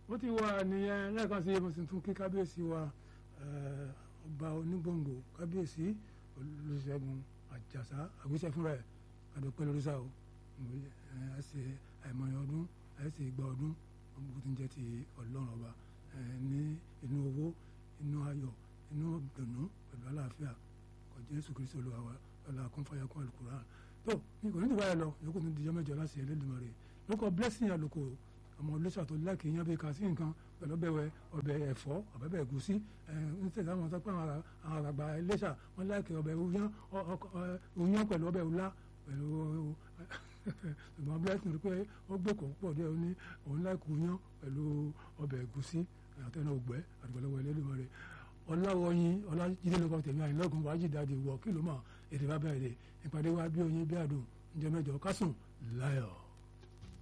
ó ti wà nìyẹn lẹ́ẹ̀kan sí mo sì tún kí kábíyèsí wa ọba onígbòǹgbò kábíyèsí olùṣègùn àjàsá àgbéṣẹ́ fúnra ẹ̀ àdópẹ́ lórí sáà o ẹ ṣe àìmọye ọdún ẹ ṣe ìgbà ọdún gbogbo tí ń jẹ́ ti ọlọ́run ọba ní inú owó inú ayọ̀ inú ìdùnnú pẹ̀lú àlàáfíà kò Jésù Kristi olúwa wa ọlá kún fàyà kún àlùkùránì tó ní kò ní ìwà ẹ lọ yòókù ní ìdíjọ́ mẹ́jọ láti Ẹlẹ́dùmarè lóko blessing àlùkò ọmọ olóṣà tó láàkì yan bí kà sí nǹkan pẹ̀lú ọbẹ̀ ọbẹ̀ ẹ̀fọ́ ọbẹ̀ ẹ̀gúsí ń tẹ̀sán àwọn sọ pé àwọn àgbà iléṣà wọn láàkì ọbẹ̀ uyán pẹ̀lú ọbẹ̀ ọlá pẹ̀lú ṣùgbọ́n blessing rí pé ó gbé kò pọ̀ díẹ̀ ó ní òun láàkì uyán pẹ̀lú ọbẹ̀ ẹ̀gúsí àtẹnu ògbẹ́ àdìgbọ́lọ́wọ́ Ẹlẹ́dùmarè ọláwọyìn ọlájídé lóko tèmi àyìnlọ́gùn wájú dáadé wọ kí ló mọ̀ èdè bá bẹ̀rẹ̀ ìpàdé wa bí oyin bí àdùn ǹjẹ́ mẹ́jọ kásùn láyọ̀.